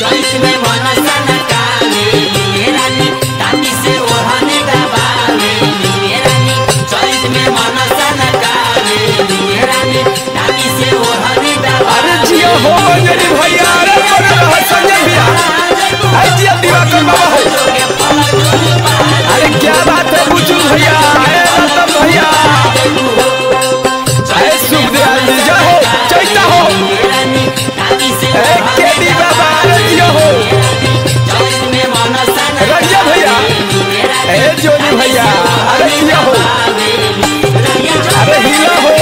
चैत में मन सनकावे लिए रानी ताती से ओढ़नी दबावे लिए रानी चैत में मन सनकावे लिए रानी ताती से ओढ़नी दबावे अरे जिया हो अंजलि भैया अरे बड़ा रहा संजय भैया अरे जिया दिवाकर बाबा हो अरे क्या बात है बुचू भैया अरे रतन भैया अरे सुखदयाल जी जय हो चैता हो लिए रानी ताती से अरे केडी बाबा अरे जिया हो चैत में मन सनकावे रंजा भैया अरे जोनी भैया अरे जिया हो अरे हीरा हो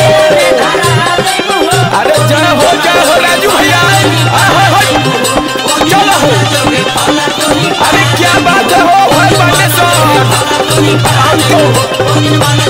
अरे जय हो जय हो राजू भैया आहा, हाय। चलो हो अरे क्या बात है हो भाई बाटे हमको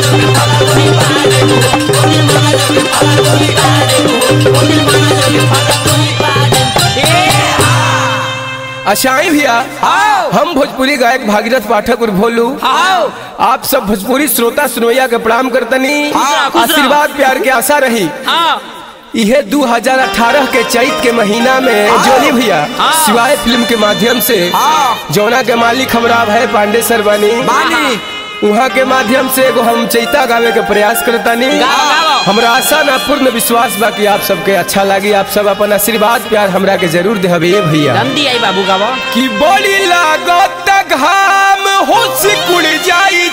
अशाई भैया हम भोजपुरी गायक भागीरथ पाठक और भोलू आप सब भोजपुरी श्रोता सुनवैया के प्रणाम करतनी आशीर्वाद प्यार के आशा रही यह 2018 के चैत के महीना में जोनी भैया शिवाय फिल्म के माध्यम से जौना के मालिक हमरा है पांडे सर बनी वहाँ के माध्यम से एगो हम चैता गावे के प्रयास करतानी हमरा आशा ना पूर्ण विश्वास बा कि आप सबके अच्छा लगी आप सब अपन आशीर्वाद प्यार हमरा के जरूर देहबे भैया जल्दी आई बाबू गावा कि बड़ी लागत घाम होश कुड़ जाई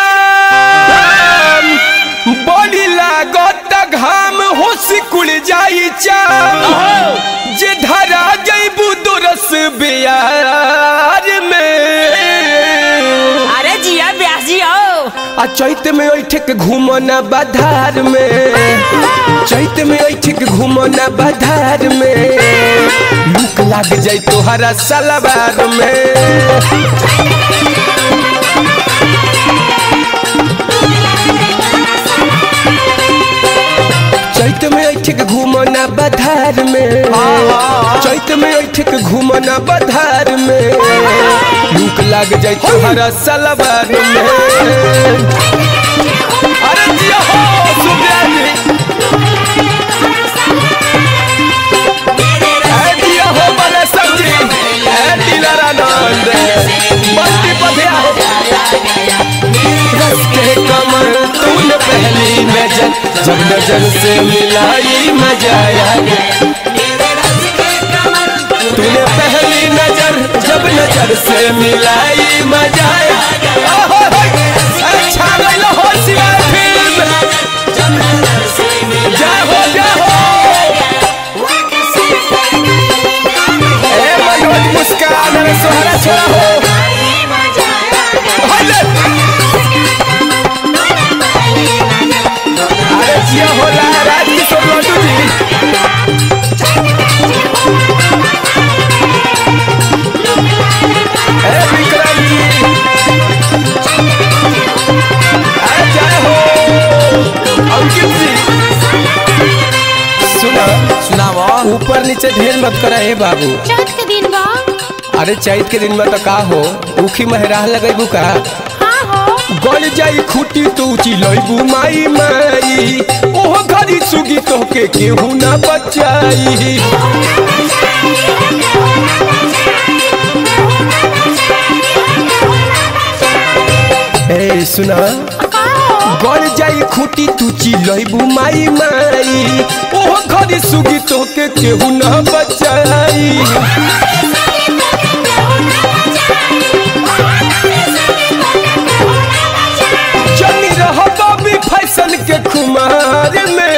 चाम बड़ी लागत घाम होश कुड़ जाई चाम जे धरा जईबू दोरस बियार में अरे जिया ब्यास जी आओ आ चैत में ऐठ के घूमो न बधार में चैत में ऐठ के घूमो न बधार में लूक लाग जाई तोहरा सलवार में चैत में ऐठ के घूमो न बधार में चैत में ऐठ के घूमो न बधार में लूक लाग जाई तोहरा सलवार में अरे जिया हो सुब्रत अरे जिया हो बड़े सब्जी अरे दिलारानंद बस्ती पधिया हो रस के कमर तूने पहली नजर जब नजर से मिलाई मजा आ गया तूने पहली नजर जब नजर से मिलाई मजा आया ओहो, अच्छा गइल हो शिवाय फिल्म जय हो जय हो ए मनोज मुस्कान रे सोहरा छोरा हो हले। अरे जिया होला राज किशोर लड्डू जी ए विक्रम जी अरे जय हो अंकित जी सुना सुनावा ऊपर नीचे ढेर मत करा हे बाबू चैत के दिन बा अरे चैत के दिन में तो का हो उखी महराह लगेबू का हाँ हो गल जाई खूटी तो चिलैबू माई माई ओह घरी सुगी तोहके केहू ना बचाई ए सुना का हो गल जाई खूटी तू चिलैबू माई माई ओह घरी सुगी तोहके केहू ना बचाई जनी रह बॉबी फैशन के खुमार में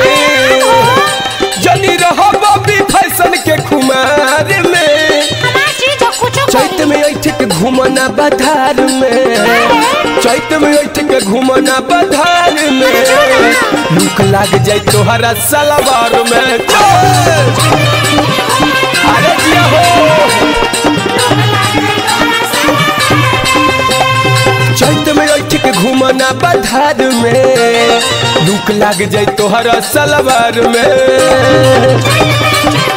जनी रह बॉबी फैशन के खुमार में हमार चीज हो कुछो चैत में ऐठ के घूमना बधार में चैत में ऐठ के घूमना बधार में लूक लाग जाई तोहरा सलवार में चल। अरे जिया हो चैत में ऐठ के घूमना बधार में लूक लाग जाई तोहरा सलवार में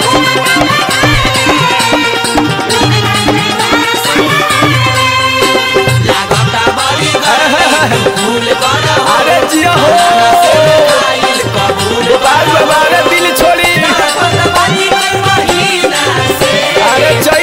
लागता बड़ी फूल करो अरे जिया हो आइल कबूल बाल बाबा दिल छोड़ी बनी महीना से अरे चैत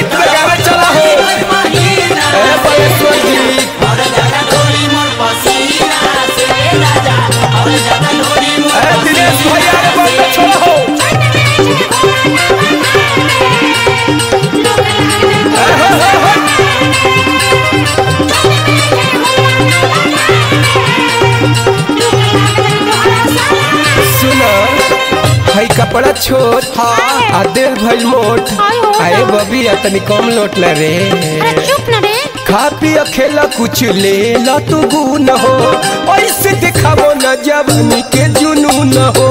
भाई कपड़ा छोट आ देह भइल मोट आय हो आए बबी आ तनी कम लोट ला रे अरे चुप न रे खा पी खेला कुछ ले ला तू गुन हो ऐसे दिखावो न जवानी के जुनून हो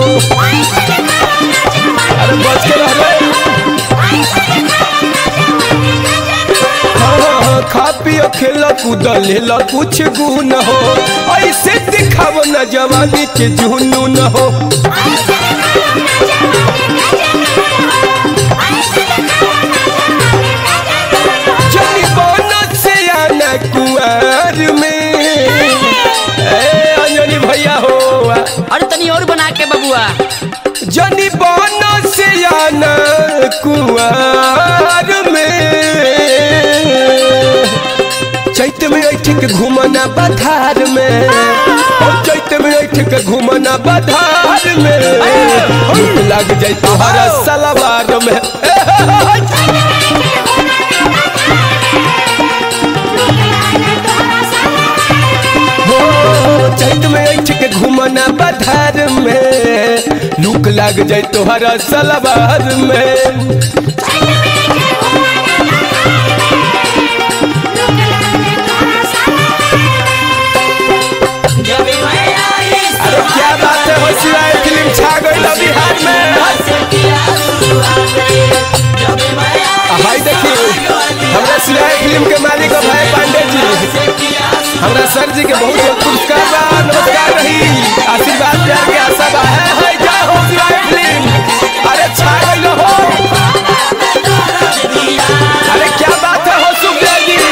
अरे बच के रह रे हाँ, हाँ, हाँ, खा पी खेला कूद ले ला कुछ गुन हो ऐसे दिखावो न जवानी के जुनून हो जनी बोनत से आना कुआर में ए अंजनी भैया हो अरे तनी और बना के बबुआ जनी बोनत से आना कुआर में चैत में ऐठ के घूमना बधार में ओ चैत में ऐठ के घूमना बधार में भूख लग जाए तुम्हारा सलवार में हो चैत में ऐठ के घूमना बधार में लूक लग जाए तोहरा सलवार में जब मैं आई अरे क्या बात है होशियार फिल्म छा गई ना बिहार में से किया शुरुआत जब मैं आई हाय देखिए हमरा सिलाई फिल्म के मालिक भाई पांडे जी से किया हमरा सर जी के बहुत बहुत पुरस्कार बा नमस्कार रही आशीर्वाद प्यार के आशा बा है है जय हो सिलाई फिल्म अरे छा गई हो अरे क्या बात है हो सुखदेव जी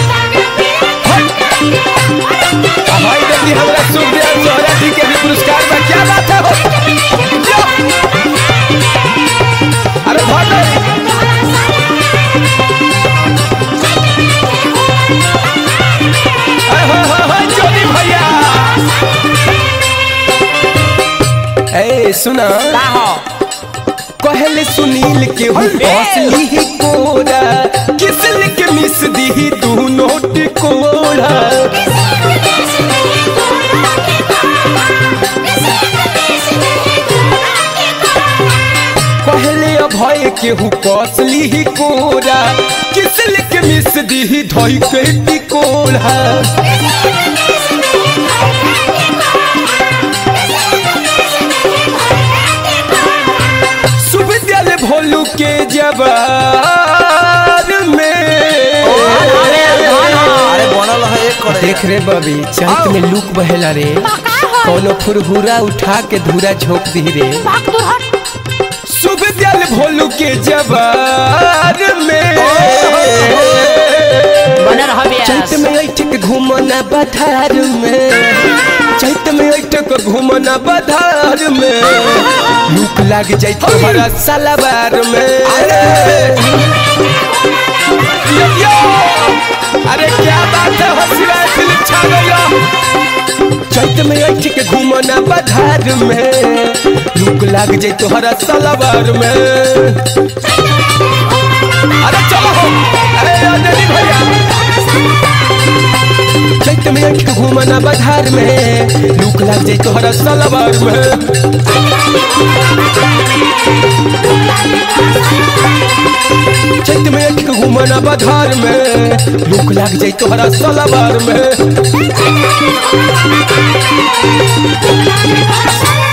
भाई देखिए हमरा सुखदेव जोहरा जी के भी पुरस्कार बा क्या बात है हो यो! अरे भाई अरे हो हो हो जोनी भैया ए सुना का हो कहले सुनील के हूँ हौसली ही कोरा किसल के मिस दी तू नोट कोरा कहले अभय के हूँ कौसली ही कोरा किसल के मिस दी धोई के टिकोरा सुविद्यालय भोलू के जवार में अरे बनल है एक करे देख रे बबी चैत में लूक बहेला रे कोनो फुरहुरा उठा के धूरा झोंक दी रे भाग दूर हट सुविद्यालय भोलू के जवार में बना रहा ब्यास चैत में ऐठ के घूमना बधार में चैत में ऐठ के घूमना बधार में लूक लाग जाए तुम्हारा सलवार में यो, यो! अरे क्या बात है हसीरा फिल्म छा गया चैत में ऐठ के घूमना बधार में लूक लाग जाए तुम्हारा सलवार में अरे चलो हो अरे अंजलि भैया चैत में ऐठ के घूमना बधार में लूक लाग जाए तोहरा सलवार में चैत में ऐठ के घूमना बधार में लूक लाग जाए तोहरा सलवार में Thank you.